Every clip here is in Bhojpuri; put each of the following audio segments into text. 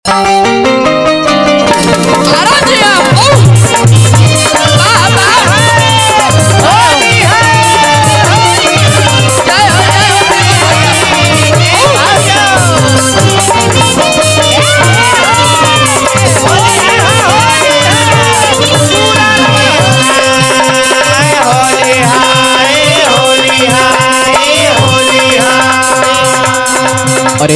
अरे जिया ओ बाबा होली है जय हो जय हो अरे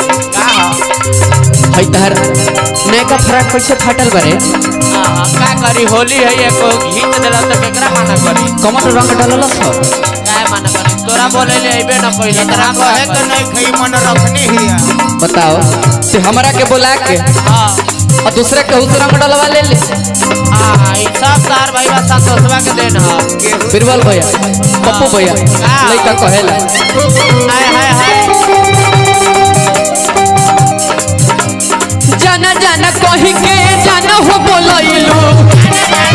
हई तहर नैका फराक कैसे फाटल बारे का करी होली है एको घींच देला तो केकरा माना करी कमर रंग डालल छ काय माना करी तोरा बोले ले अइबे न कइले तोरा कहे तो नहीं खई मन रखनी ही बताओ से हमरा के बुला के हां और दूसरे के उस रंग डलवा ले ले हां ई सब तार भाई बा संतोषवा के देन ह बिरबल भैया पप्पू भैया लइका कहेला हाय हाय हाय जाना जाना कही के जाना हो बोलैलू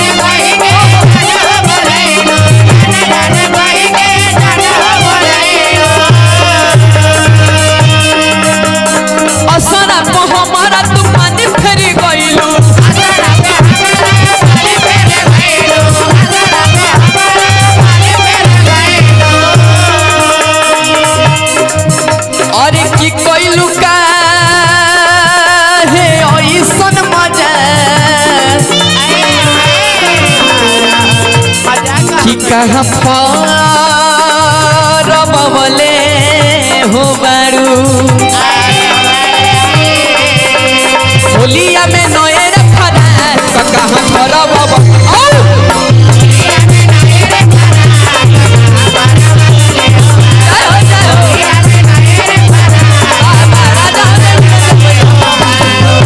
असरा को हमारा तू पानी फेरी गइलू अरे की कइलू का हे ऐसन मजा कि कहाँ परबले हो बारू होलिया में नए रखना कहाँ परब औ जय हो, जय हो। बाबा राजा रे।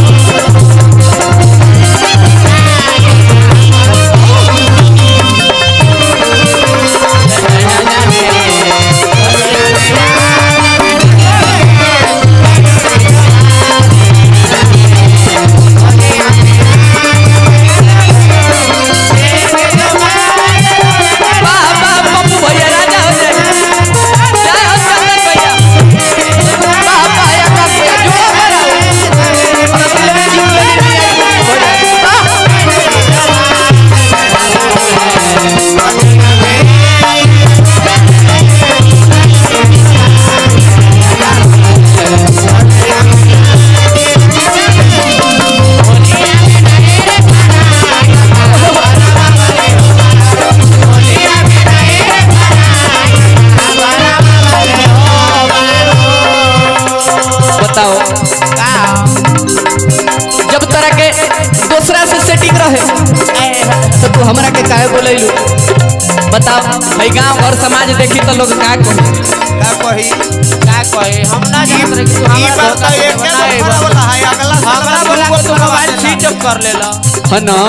बाबा पप्पू भैया राजा हो जाए जय हो चंदन भैया बाबा या का भैया जो बड़ा और दिल में जीव ले बताओ जब तरह के दूसरा से सेटिंग रहे तो तू हमरा के काहे बोलैलू बताओ भाई गांव और समाज देखी तो लोग का कहे का कही का कहे हम ना जानत रहे कि तू ई हमरा बात तो एक के नंबर वाला है अगला हमरा बोला कि तू मोबाइल स्विच ऑफ कर लेला है ना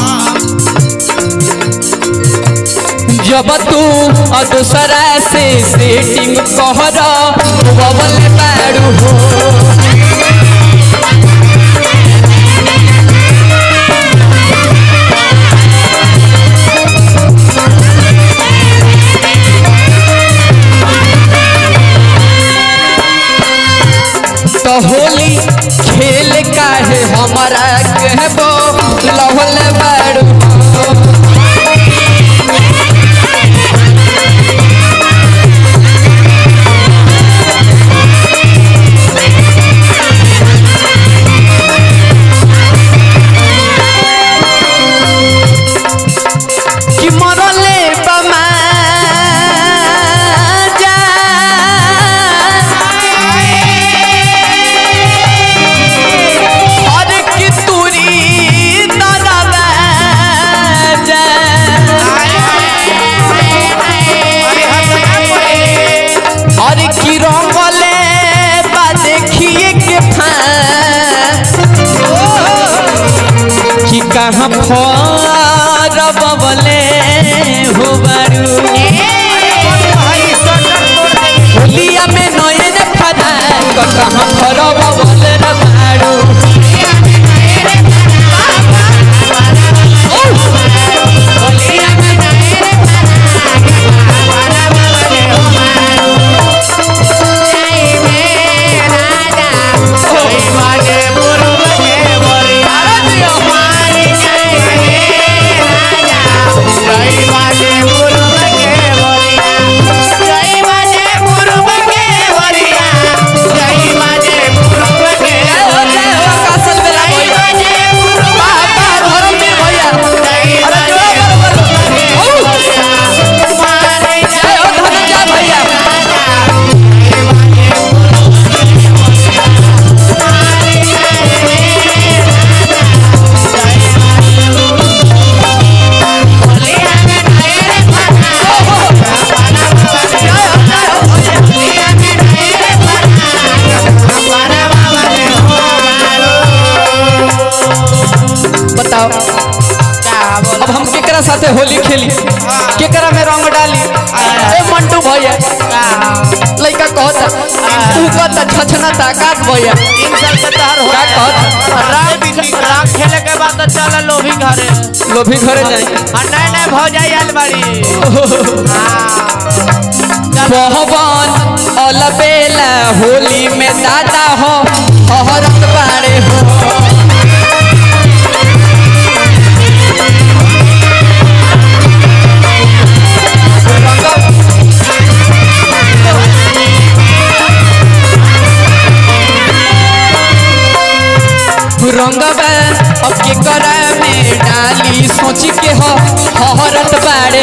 जब तू और दूसरा से सेटिंग कहर बबल बारू हो तो होली खेल काहे हमारा कहबो लहल बारू हो कि मरले बमा जा हर की तुरी नरवा जा हर की रंगले बा देखिए के फा कि कहाँ फरब बले हो बारू होलिया में नयन फदा कहाँ फरब बले रे बारू होलिया में राजा बताओ का बोल अब हम केकरा साथे होली खेली केकरा में रंग डाली ए मंटू भैया लइका कहता तू कहता छछना ताकात भैया तीन साल के तहर हो का कहता रंग रंग खेले के बाद तो चल लोभी घरे लोभी घरे जाई हाँ नहीं नहीं भौजाई आयल बाड़ी पहवन अलबेला होली में दादा हो हरत बाड़े हो रंगबा अब के करा में डाली सोच के हो हरत बाड़े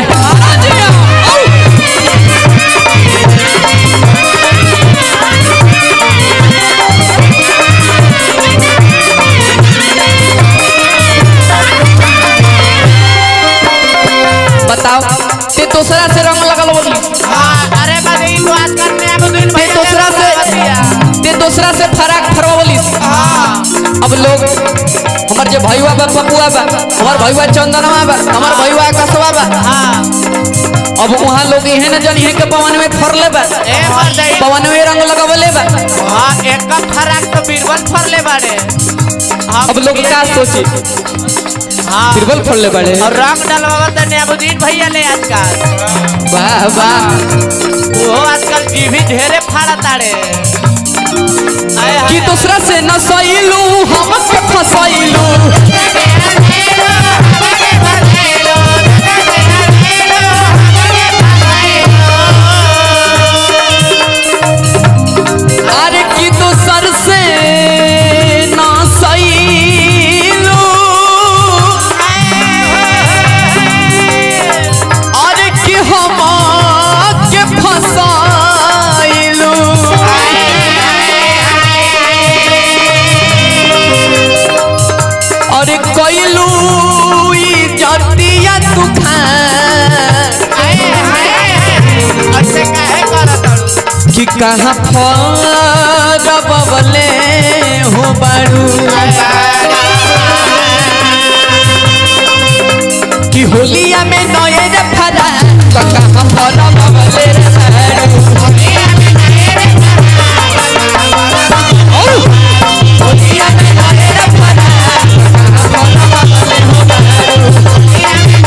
बताओ ते दूसरा से रंग लगल बोली हाँ, अरे बाबू ई बात करने अब दिन ते भैया दूसरा से दिया। ते दूसरा से फराक फरवा बोली हाँ अब लोग हमार जे भैया बा पपुआ बा हमार भैया चंदनवा बा हमार भैया आकाशवा बा हाँ अब वहाँ लोग इहे न जानी है के पवन में फरले बा ए मर जाई पवन में रंग लगवले बा हाँ एक का फराक तो बीरबल फरले बाड़े हाँ, अब लोग का सोची हाँ बिरबल फरले बाड़े और रंग डलवा तो नेबुद्दीन भैया ले आजकल वाह वाह वो आजकल जीभी ढेरे फाड़ा ताड़े आए कि हाय। दूसरा से न सईलू हमके फसैलू अरे कि दूसर से न सईलू अरे कि हम के फसैलू अरे कैलू जतिया तूफान ऐसे काहे करत हड़ू? कि कहाँ फरबले हो बारू कि होलिया में नए रे फरा तो कहाँ फरबले रे बारू औ, होलिया में नए रे फरा तो कहाँ फरबले हो बारू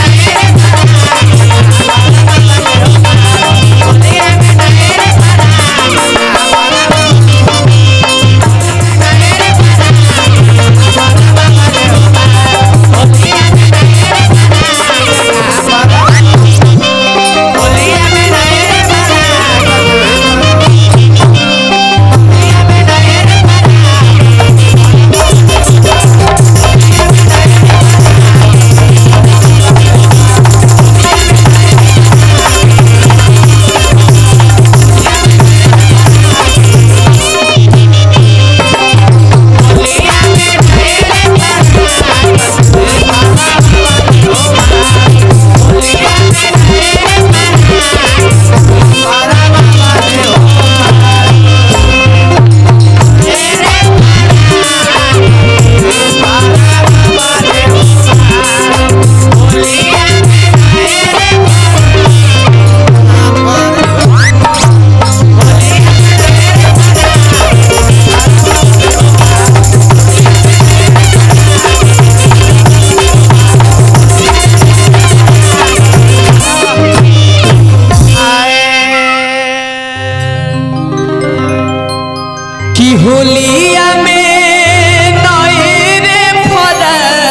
कि होलिया में नए रे फरा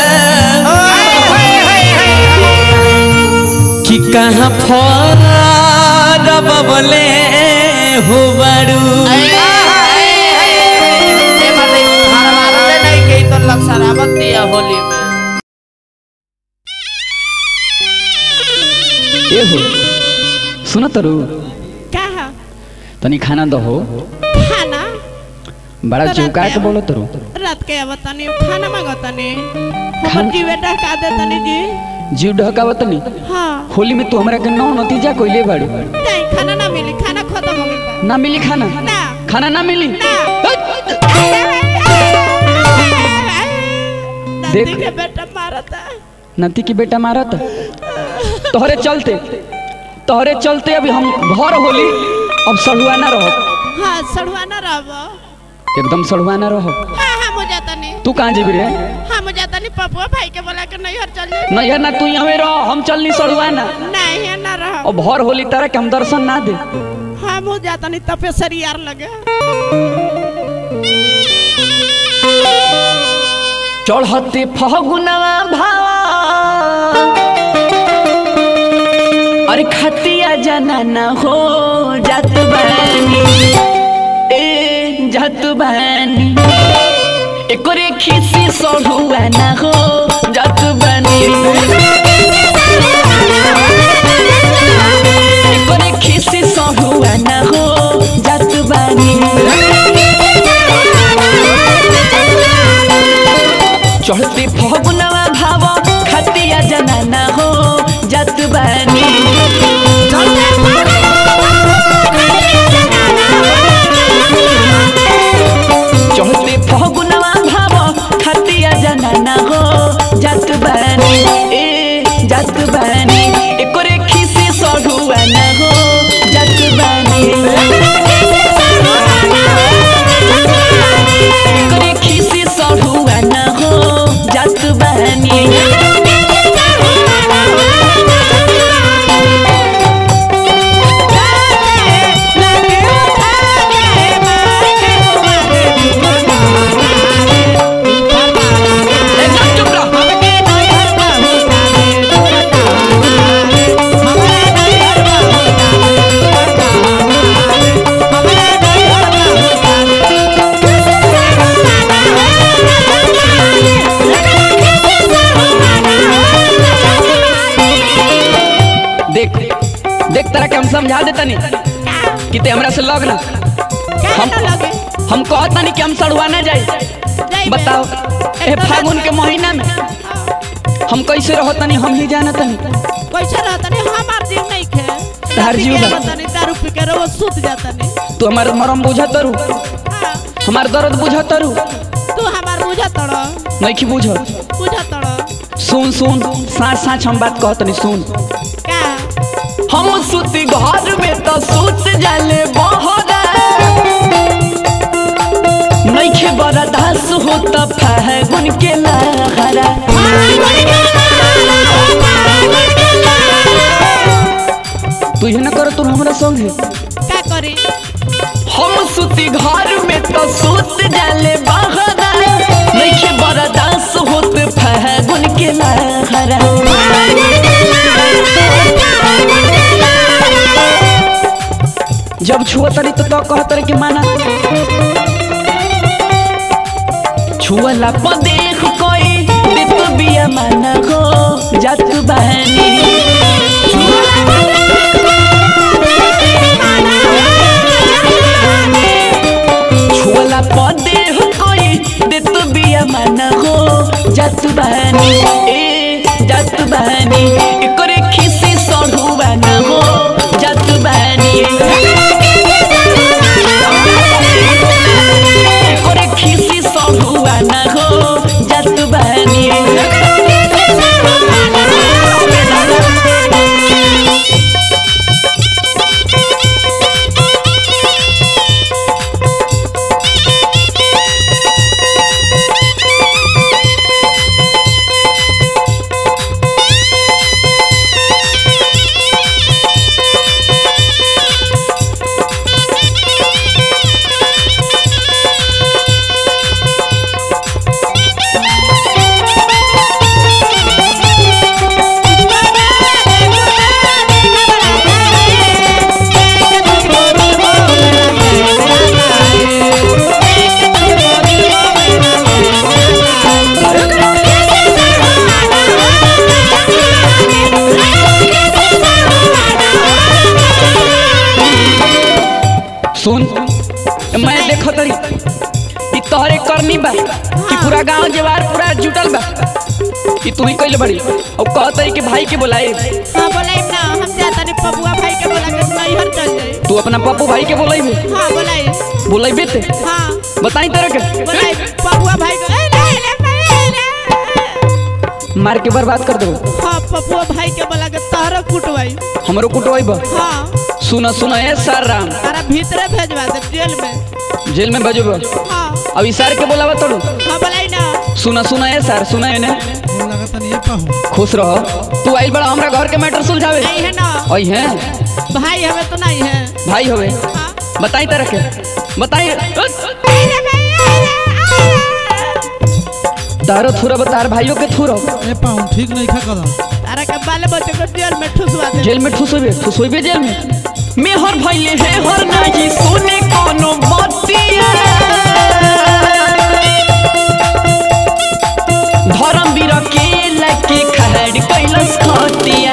कि कहाँ फरबले हो बारू ए मर्दे, हरवाते नहीं के तो लग शराबत दिया होली में ए हो सुन तरु कहा तनी खाना दहो खाना बड़ा तो चौका रात के में बोलो तरु रात के अब तनी खाना मांगतनी खाना- हमर जीवे डका दे तनी जी जीव ढकाव तनी हाँ होली में तू हमरा के नौ नतीजा कोइले बाड़ू नहीं खाना ना मिली खाना खत्म हो गइल बा ना मिली खाना ना खाना ना मिली ना हट! दादी देख- के बेटा मार मारता नती की बेटा मारत तोहरे चलते तोहरे चलते अभी हम भर होली अब सड़ुआ ना रहो हाँ सड़ुआ ना रहब एकदम सड़ुआ ना रहो हाँ हाँ मुझे तनी तू कहाँ जेबी रे हाँ मुझे तनी पपुआ भाई के बोला के नैहर चल जाए नहीं ना तू यहाँ रहो हम चलनी सड़ुआ ना नहीं ना रह और भर होली तारा के हम दर्शन ना दे हाँ मुझे तनी तपेसरी यार लगे चढ़ते फगुनवा भावा अरे खतिया जनाना हो जात बानी ए जात बानी एकरे खिसी सढ़ुआ ना हो जात बानी एकरे खिसी सढ़ुआ ना हो जात बानी चढ़ते फगुनवा भाव खतिया जनाना हो जात बानी चढ़ते फगुनवा भाव खतिया जनाना हो जात बानी ए जात बानी एकरे खिसे सढ़ुआ ना हो जात बानी एकरे खिसे सढ़ुआ ना हो जात बानी एकदम चुप रहो देख देख तरह के हम समझा देता नहीं कि ते हमरा से लग ना हम हम कहता नहीं कि हम सड़ुआ ना जाए बताओ ए फागुन के महीना में हम कैसे रहता नहीं हम ही जानता नहीं कैसे रहता नहीं हमार जीव नहीं खे तार जीव बा। रहता नहीं दारू पी के वो सूत जाता नहीं तू हमार मरम बुझा तरू हाँ, हमार दर्द बुझा तरू तू हमार बुझा तड़ नहीं कि बुझ बुझा तड़ सुन सुन साँच साँच हम बात कहत नहीं सुन का हम सुती घर में तो सुत जाले बहरा नइखे बड़ा दास हो त फागुन के लहरा तू ये न कर तू हमरा संग है का करी हम सुती घर में तो सुत जाले बहरा नइखे बड़ा दास हो त फागुन के लहरा जब छुआ तरी तो तो कह तरी के माना छुअला पर देख कोई दित बिया माना हो जात बहनी छुअला पर देख कोई दित बिया माना हो जात बहनी ए जात बहनी एकरे खिसी सढ़ुआ ना हो जात बहनी করে খিসি সহুয়া না গো জাত বানি सुन मैं देखो तरी ई तोहरे करनी बा कि पूरा गांव जवार पूरा जुटल बा कि तू ही कइले बड़ी और कह तरी कि भाई के बुलाए हाँ बोलाई ना हम जाता नहीं पपुआ भाई के बोला के नैहर चल जाए तू अपना पप्पू भाई के बोलाइबे हाँ बोलाई बोलाइबे ते हाँ बताई तरह के बोलाई पपुआ भाई को ए, ले, ले, ले, ले। मार के बर्बाद कर दो हाँ पपुआ भाई के बोला के तहरो कुटवाई हमरो कुटवाइब हाँ सुना सुना ए सर राम तारा भीतरे भेजवा दे जेल में जेल में भेजब हाँ अब ई सर के बोलावा तोड़ू हाँ बोलाई ना सुना सुना ए सर सुना एने बोल लगा तनी ये पाहू खुश रहो तू आइल बड़ा हमरा घर के मैटर सुलझावे नहीं है ना ओई हैं भाई हमें तो नहीं है भाई होवे हाँ बताई तरह के बताई तारो थुरब तार भाइयों के थुरब ए पाहू ठीक नहीं खा कदम तारा के बाले बच्चे को जेल में ठुसवा दे जेल में ठुस होइबे ठुस होइबे जेल में मेहर भइले हे हर नाही सुने कोनो बतिया धर्म बीर के लके खहड़ कैलस खटिया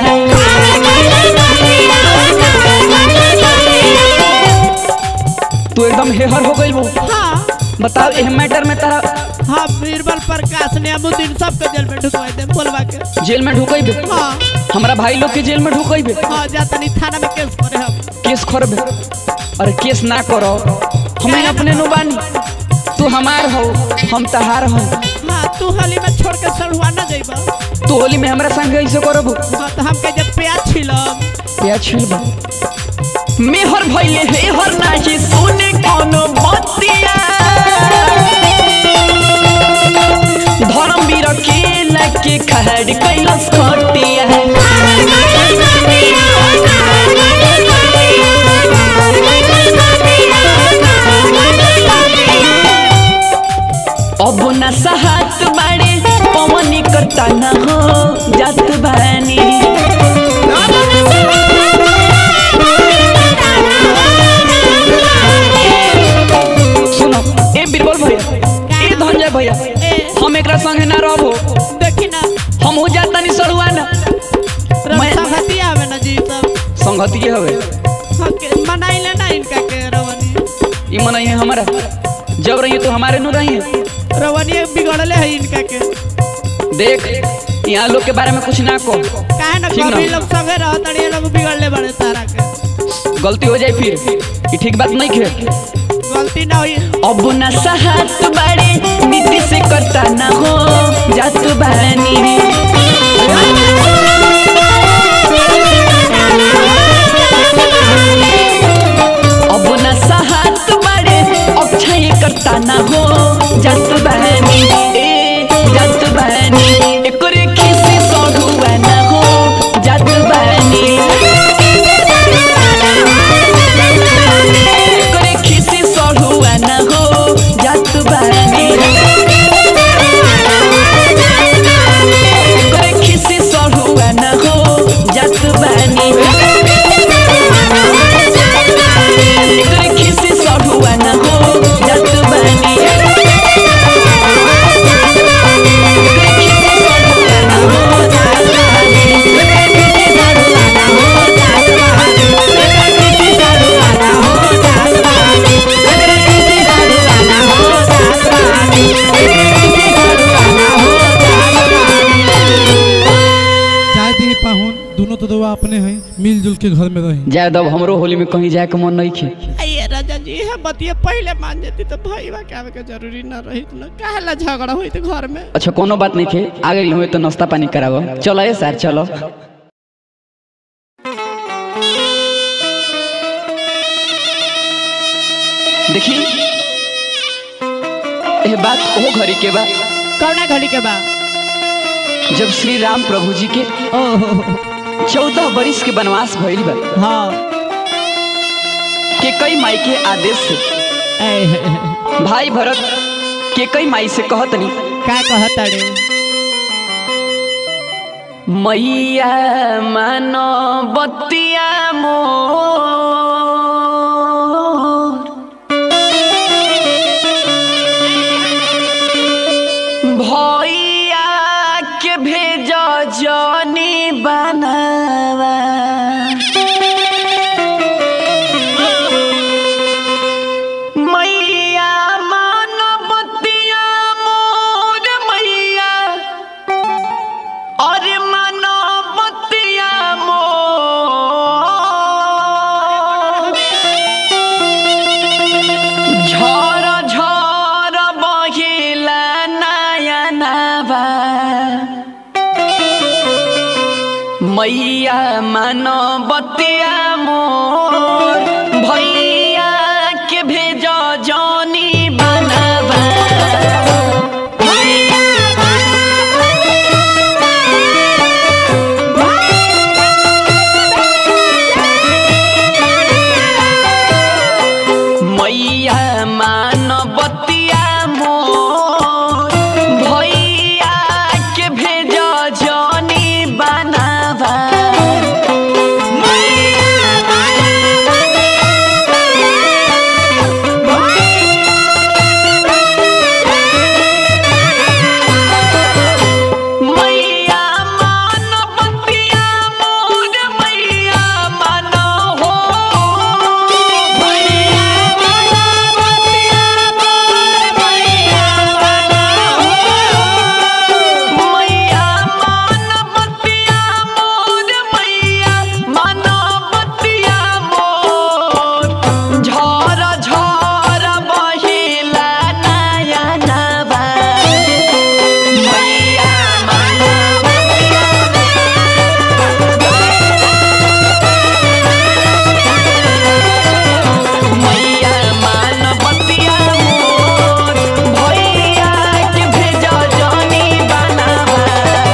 तू एकदम हेहर हो गइल हाँ बताओ एह मैटर में तारा हाँ बीरबल प्रकाश ने अमुद्दीन सबके जेल में ढुकवा दे बोलवा के जेल में ढुकइबे हाँ हमरा भाई लोग के जेल में ढुकइबे हाँ जा तनी थाना में केस करे हम केस करबे अरे केस ना करो हमें अपने नु बानी तू हमार हो हम तहार हो हाँ तू होली में छोड़ के सड़ुआ ना जाइबा तू होली में हमरा संग ऐसे करब हाँ तो हम कहे जब प्याज छिलम प्याज छिलबा मेहर भइले हे हर नाही सुने कोनो बतिया धर्म बीर के लके खहड़ कैलस खटिया अब न सहात बाड़े पवनी करता न हो जात बानी सुनो ए बीरबल भैया ए धनजय भैया ए हम एकरा संगे ना रहबो देखी ना हम हो जाता नहीं सड़ुआ ना मैं- संगतिया हमें ना जी सब संगति हवे हाँ के मनाई ले ना इनका के रवनी ई मनई है हमारा जब रही तो हमारे नु रही रवनी बिगड़ले है इनका के देख यहाँ लोग के बारे में कुछ ना को काहे ना ठीक ना? कभी लोग संगे रहत अड़िए लोग बिगड़ले बड़े तारा के गलती हो जाए फिर ई ठीक बात नहीं खे गलती ना हुई अब न सहात बाड़े नीति से करता ना हो जात बानी अब न सहात बाड़े अक्षय करता ना हो जात बानी ए जात बानी एकरे खिसी सढ़ुआ ना हो जात बानी करे खिसी सढ़ुआ न हो जात बानी करे खिसी सढ़ुआ न हो जात बानी करे खिसी सढ़ुआ न हो जात बानी करे खिसी सढ़ुआ न हो जात बानी चाहे दी पाहू दोनों तो दवा अपने हैं मिलजुल के घर में रही जाए दब हमरो होली में कहीं जाए के मन नहीं खे अये राजा जी है बतिया पहले मान जाती तो भाई बा के आवे के जरूरी ना रही ना काहे ला झगड़ा हुई तो घर में अच्छा कोनो बात नहीं खे आ गई हुए तो नाश्ता पानी करावो चलो ए सर चलो देखी ये बात ओ घड़ी के बा कौना घड़ी के बा जब श्री राम प्रभु जी के ओहो चौदह बरिस के वनवास भइल बा हाँ के कई माई के आदेश से ऐ है, है। भाई भरत के कई माई से कहतनी का कहत अड़े मैया मानो बतिया मोर भैया के भेज जनी बनावा मैया मानो बतिया मोर मैया अरे मानो बतिया मोर झर झर बहिला नया नवा मैया मानो बतिया मोर भैया के भेजो जौनी बनवा मैया मानो बतिया मोर भैया के भेजो जौनी बनवा मैया मानो बतिया मोर मैया मानो हो मैया मानो बतिया मोर मैया मानो हो मैया मानो बतिया मोर मैया मानो बतिया मोर झर झर बहिला नया नवा मैया मानो मैया मानो बतिया मोर भैया के भेजो जौनी बनावा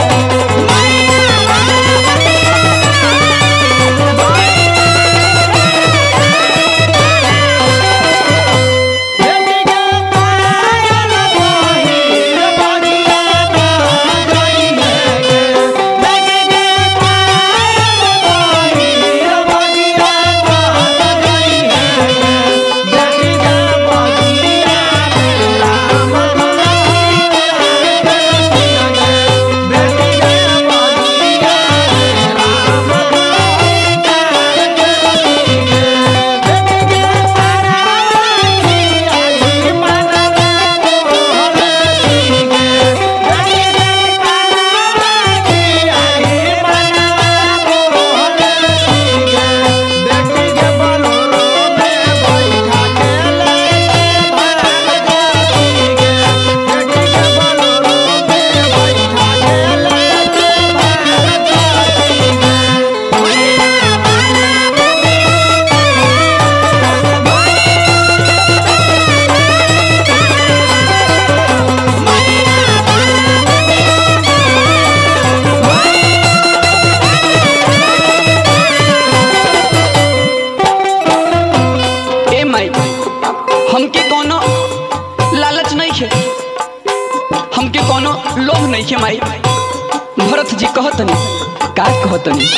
ए माई हमके कोनो लालच नहीं है हमके कोनो लोभ नहीं है माई भरत जी कहतनी का कहतनी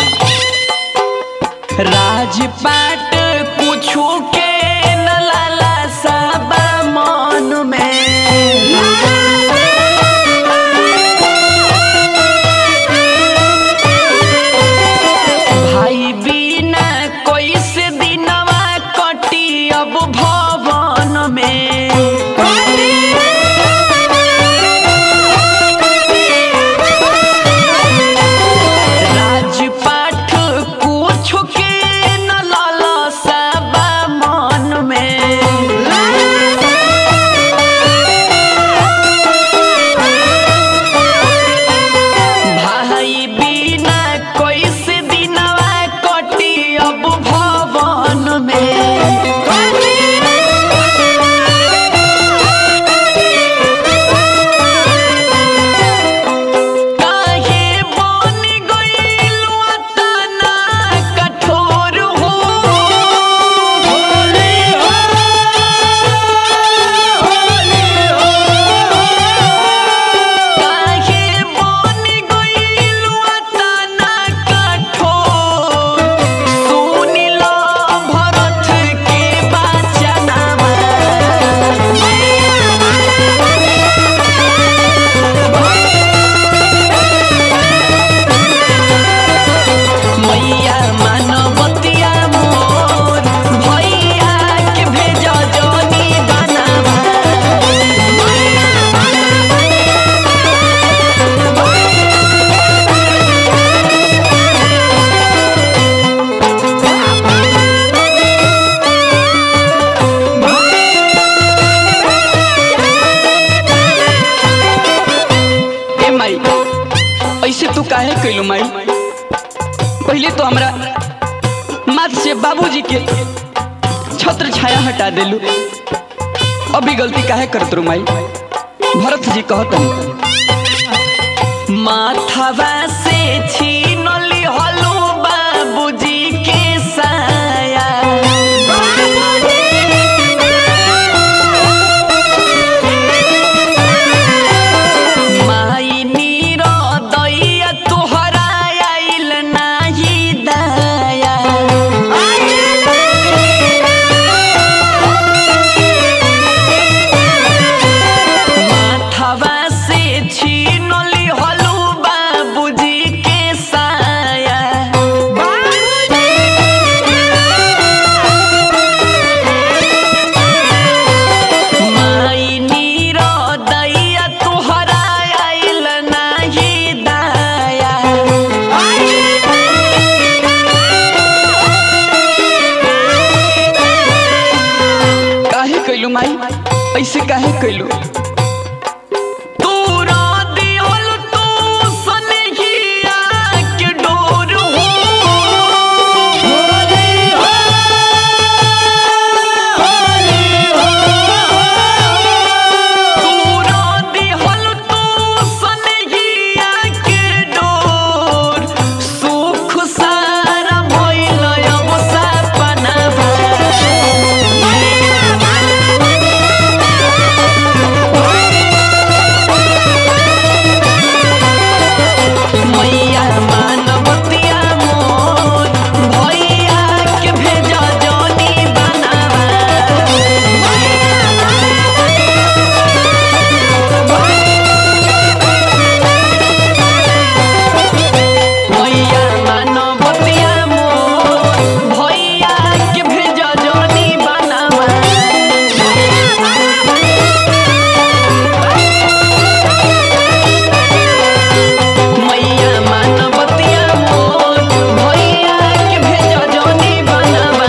राजपाट कुछू के न लाला साबा मन में भाई बिना कैसे दिनवा कटी अब भवन में राजपाट कुछ के न लाला सबा मन में भाई बिना कैसे दिनवा कटी अब भवन में काहे बन गइलु अतना कठोर हो होले हो होले हो काहे बन गइलु अतना कठोर सुनि लो भरत के बचनवा मैया मानवतिया मोर भैया के भेजो जोनी बनावा ए माई ऐसे तू काहे कैलू माई पहले तो हमरा माथ से बाबूजी के छत्र छाया हटा देलू अभी गलती काहे करत रू माई भरत जी कहत माथवा से छीनली हलू बाबूजी के साया माई नीर दैया तोहरा आइल नाही दया माथवा से छीनली हलू बाबूजी के साया माई नीर दैया तोहरा आइल नाही दया काहे कैलू माई ऐसे काहे कैलू तू रा दिहल तू सनहिया के डोर हो तू रा दिहल तू सनहिया के डोर सुख सारा भइल अब सपनावा मैया मानवतिया मोर भैया के भेजा जनी बनावा मैया मानवतिया मोर भैया के भेजा जनी बनावा मैया मानवतिया मोर भैया के भेजा जनी बनावा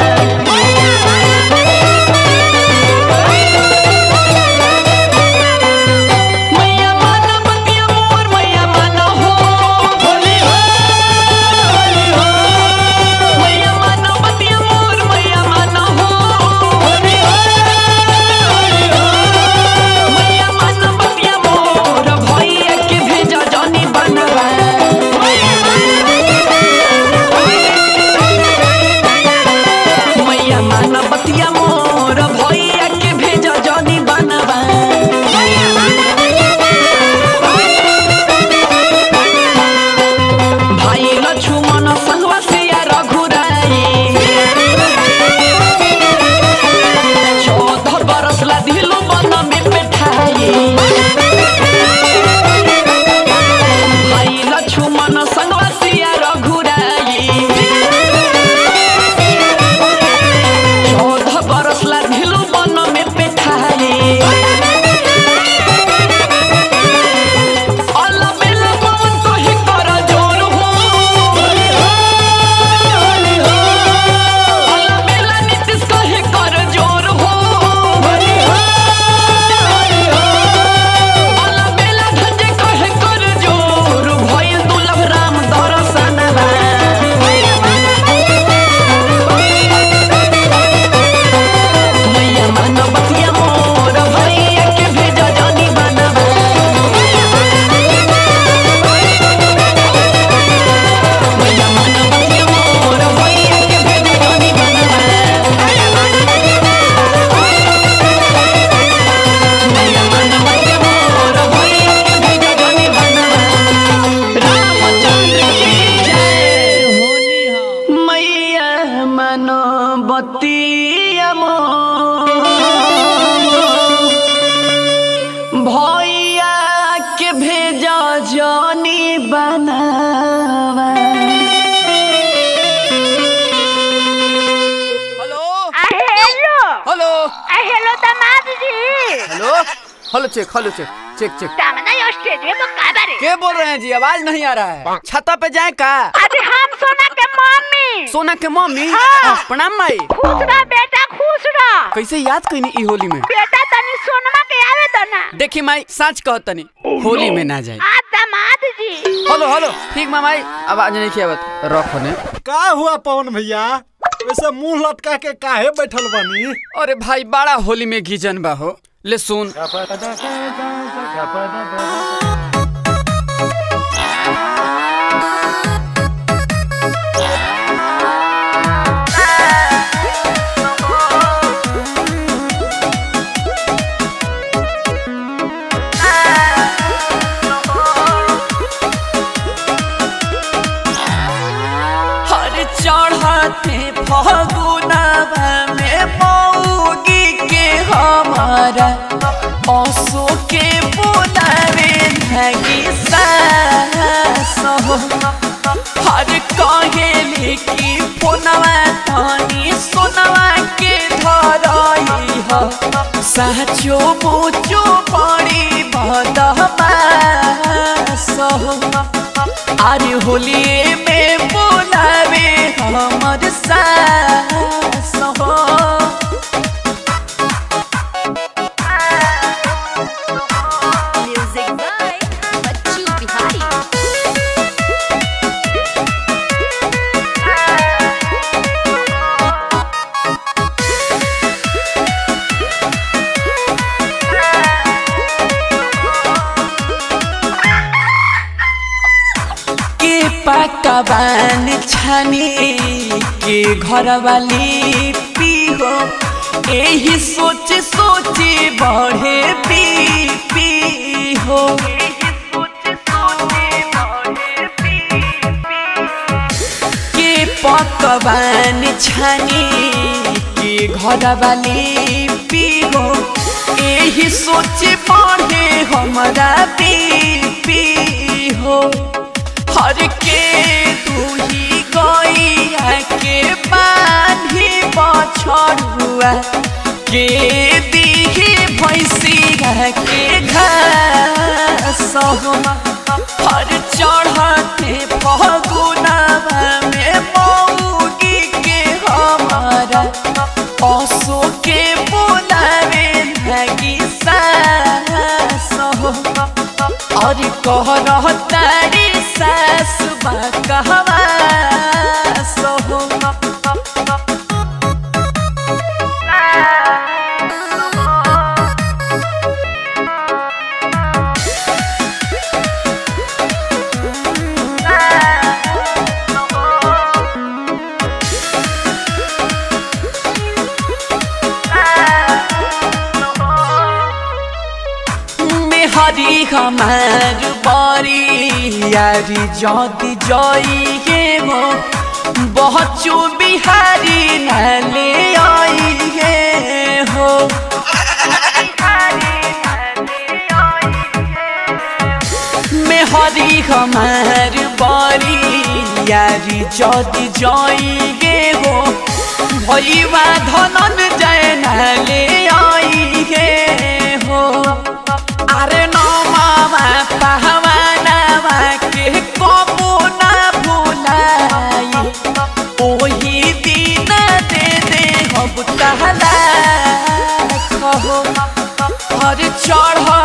मैया मानवतिया मोर मैया मानो हो होली हो होली हो मैया मानवतिया मोर मैया मानो हो होली हो होली हो मैया मानवतिया मोर भैया के भेजा जनी बनवा मैया मानवतिया मोर भैया के भेजा जनी बनवा भाई लक्ष्मण संगवा सिया रघुराई चौदह बरस ला दिलो बन में बैठाई भाई लक्ष्मण संगवा सिया रघुराई चौदह बरस ला दिलो बन में बैठाई अल्लाह बेला पवन तो ही कर जोर हो अल्लाह बेला नीतीश को ही कर जोर हो अल्लाह बेला धंजे को ही कर जोर भइल दुलभ राम दरसनवा मैया मानवतिया मोर भैया के भेजा जानी बनवा मैया मानवतिया मोर भैया के भेजा जानी बनवा मैया मानवतिया मोर भैया के भेजा जानी बनवा रामचंद्र की जय होली हो मैया मानवतिया मोर भैया के भेजा जानी बनावा हेलो हेलो हेलो हेलो दामाद जी hello hello check hello check check check सामने स्टेज में तो का बारे के बोल रहे हैं जी आवाज नहीं आ रहा है छता पे जाए का अरे हम सोना के मम्मी सोना के मम्मी हाँ। आ, प्रणाम माई खुश रह बेटा खुश रह कैसे याद कईनी ई होली में बेटा तनी सोनमा के आवे तो ना देखी माई सच कह तनी होली में ना जाए आ दामाद जी हेलो हेलो ठीक मामाई आवाज नहीं किया बात रख ने का हुआ पवन भैया वैसे मुंह लटका के काहे बैठल बनी अरे भाई बड़ा होली में गीजन बा हो ले सुन हर चढ़ते फगुनवा में मौगी के हमारा असो के बुलावे लगी सास हो हर कहेले की फोनवा तनी सोनवा के धरई हो साचो मुचो पड़ी बदमास हो अरे होलिए में बोलावे हमर सास हो म्यूजिक बाय बच्चू बिहारी के पकवान छाने के घर वाली पी हो यही सोच सोचे बढ़े पी पी हो के पकवान छाने के घर वाली पी हो यही सोचे बढ़े हमारा पी पी हो हर के तू ही गैया के बांधी बछड़ुआ के दीही भैंसी के घास हो हर चढ़ते फगुनवा में मौगी के हमारा पशु के बोलावे लगी सास हो और कह तारी सास बा कहवा सहो हरी हमार बरी यारी जदी जई के हो बच्चू बिहारी नाले आई है हो में हरी हमार बरी यारी जदी जई गे हो भैया धनन जय नाले आई है हो अरे नो मामा पहवानावा के कबो ना भुलाई ओही दिन दे दे हम कहला कहो हर चढ़